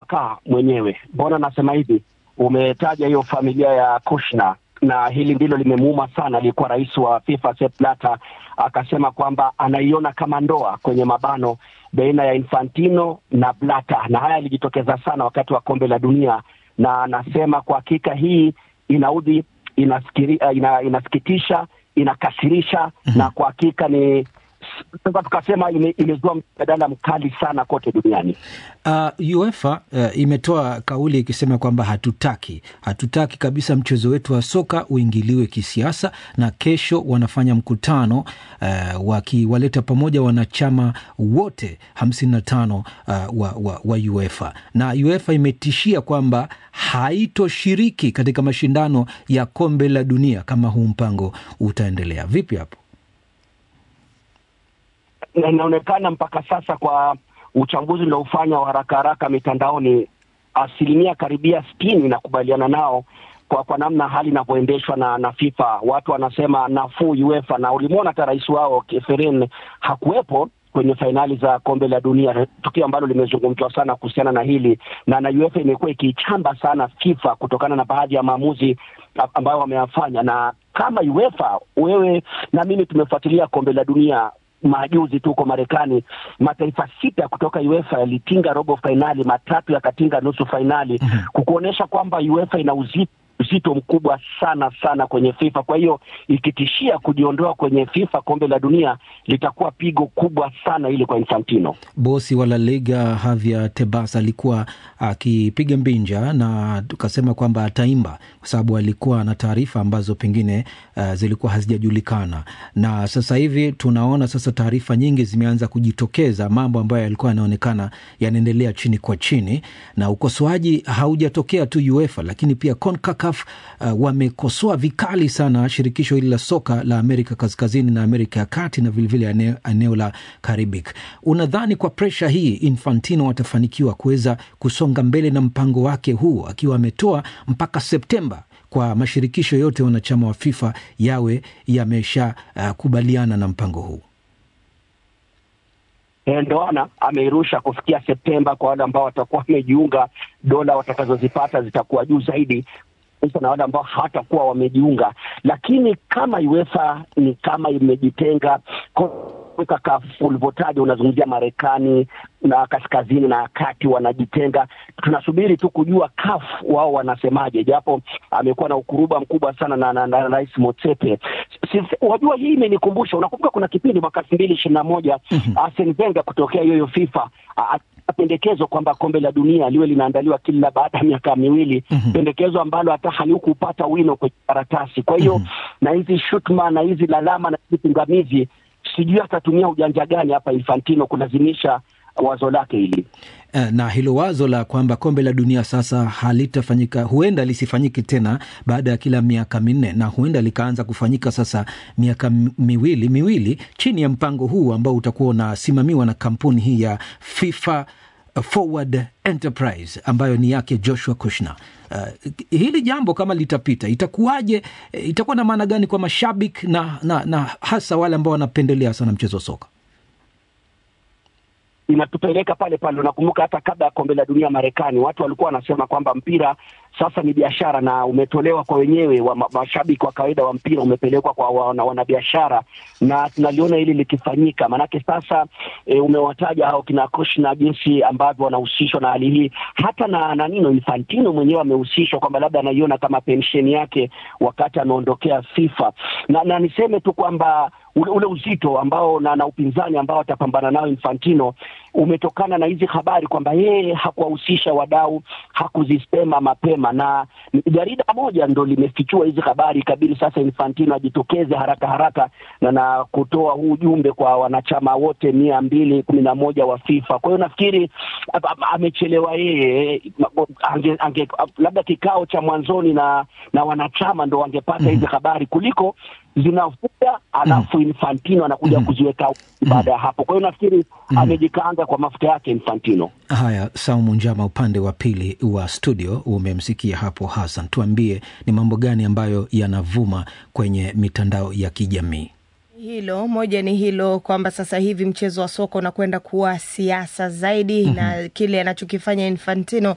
kaka mwenyewe. Mbona nasema hivi? Umetaja hiyo familia ya Kushner na hili ndilo limemuuma sana. Aliyekuwa rais wa FIFA Sepp Blatter akasema kwamba anaiona kama ndoa kwenye mabano baina ya Infantino na Blatter, na haya yalijitokeza sana wakati wa kombe la dunia, na anasema kwa hakika hii inaudhi, inasikiri, ina, inasikitisha, inakasirisha mm-hmm. na kwa hakika ni sasa tukasema ime, imezua mjadala mkali sana kote duniani. Uh, UEFA uh, imetoa kauli ikisema kwamba hatutaki hatutaki kabisa mchezo wetu wa soka uingiliwe kisiasa, na kesho wanafanya mkutano uh, wakiwaleta pamoja wanachama wote hamsini na tano uh, wa, wa, wa UEFA na UEFA imetishia kwamba haitoshiriki katika mashindano ya kombe la dunia kama huu mpango utaendelea. Vipi hapo? inaonekana mpaka sasa kwa uchambuzi uliofanya wa haraka haraka mitandaoni, asilimia karibia sitini inakubaliana nao kwa kwa namna hali inavyoendeshwa na na FIFA. Watu wanasema nafuu UEFA, na ulimwona hata rais wao Keferin hakuwepo kwenye fainali za kombe la dunia, tukio ambalo limezungumzwa sana kuhusiana na hili na na UEFA imekuwa ikiichamba sana FIFA kutokana na baadhi ya maamuzi ambayo wameyafanya. Na kama UEFA, wewe na mimi tumefuatilia kombe la dunia majuzi tu huko Marekani, mataifa sita kutoka UEFA yalitinga robo fainali, matatu yakatinga nusu fainali, mm-hmm. kukuonyesha kwamba UEFA ina uzito uzito mkubwa sana sana kwenye FIFA. Kwa hiyo ikitishia kujiondoa kwenye FIFA kombe la dunia litakuwa pigo kubwa sana ili kwa Infantino. Bosi wa La Liga Javier Tebas alikuwa akipiga mbinja na tukasema kwamba ataimba kwa sababu alikuwa na taarifa ambazo pengine uh, zilikuwa hazijajulikana, na sasa hivi tunaona sasa taarifa nyingi zimeanza kujitokeza, mambo ambayo yalikuwa yanaonekana yanaendelea chini kwa chini, na ukosoaji haujatokea tu UEFA, lakini pia CONCACAF uh, wamekosoa vikali sana shirikisho hili la soka la Amerika Kaskazini na Amerika ya Kati na vilevile eneo, eneo la Karibik. Unadhani kwa presha hii Infantino atafanikiwa kuweza kusonga mbele na mpango wake huu akiwa ametoa mpaka Septemba kwa mashirikisho yote wanachama wa FIFA yawe yameshakubaliana uh, na mpango huu? ndoana ameirusha kufikia Septemba. Kwa wale ambao watakuwa wamejiunga, dola watakazozipata zitakuwa juu zaidi na wale ambao hawatakuwa wamejiunga. Lakini kama UEFA ni kama imejitenga CONCACAF ulivyotaja, unazungumzia Marekani na kaskazini na kati wanajitenga. Tunasubiri tu kujua CAF wao wanasemaje, japo amekuwa na ukuruba mkubwa sana na, na, na Rais Motsepe. Wajua, hii imenikumbusha, unakumbuka kuna kipindi mwaka elfu mbili ishirini na moja Arsene Wenger kutokea hiyo FIFA pendekezo kwamba kombe la dunia liwe linaandaliwa kila baada ya miaka miwili mm-hmm. pendekezo ambalo hata halikupata wino kwenye karatasi. Kwa hiyo mm-hmm. na hizi shutuma na hizi lalama na hizi pingamizi, sijui atatumia ujanja gani hapa Infantino kulazimisha wazo lake hili na hilo wazo la kwamba kombe la dunia sasa halitafanyika, huenda lisifanyike tena baada ya kila miaka minne, na huenda likaanza kufanyika sasa miaka miwili miwili chini ya mpango huu ambao utakuwa unasimamiwa na kampuni hii ya FIFA Forward Enterprise ambayo ni yake Joshua Kushner. Uh, hili jambo kama litapita itakuwaje? Itakuwa na maana gani kwa mashabiki na, na, na hasa wale ambao wanapendelea sana mchezo wa soka? inatupeleka pale pale. Unakumbuka hata kabla ya kombe la dunia Marekani, watu walikuwa wanasema kwamba mpira sasa ni biashara na umetolewa kwa wenyewe wa mashabiki wa kawaida wa mpira umepelekwa kwa wanabiashara, na tunaliona hili likifanyika. Maanake sasa e, umewataja hao kina Kushner jinsi ambavyo wanahusishwa na hali hii, hata na na nino Infantino mwenyewe amehusishwa kwamba labda anaiona kama pensheni yake wakati ameondokea FIFA, na, na niseme tu kwamba ule, ule uzito ambao na, na upinzani ambao atapambana nao Infantino umetokana na hizi habari kwamba yeye hakuwahusisha wadau, hakuzisema mapema, na jarida moja ndo limefichua hizi habari. Ikabidi sasa Infantino ajitokeze haraka haraka na, na kutoa huu ujumbe kwa wanachama wote mia mbili kumi na moja wa FIFA. Kwa hiyo nafikiri amechelewa yeye, ange, ange, labda kikao cha mwanzoni na na wanachama ndo wangepata hizi mm-hmm. habari kuliko zinavuja alafu mm. Infantino anakuja mm. kuziweka mm. baada ya hapo. Kwa hiyo nafikiri mm. amejikaanga kwa mafuta yake Infantino. Haya, Saumu Njama, upande wa pili wa studio umemsikia hapo Hassan, tuambie ni mambo gani ambayo yanavuma kwenye mitandao ya kijamii? Hilo moja ni hilo kwamba sasa hivi mchezo wa soka unakwenda kuwa siasa zaidi, mm-hmm. na kile anachokifanya Infantino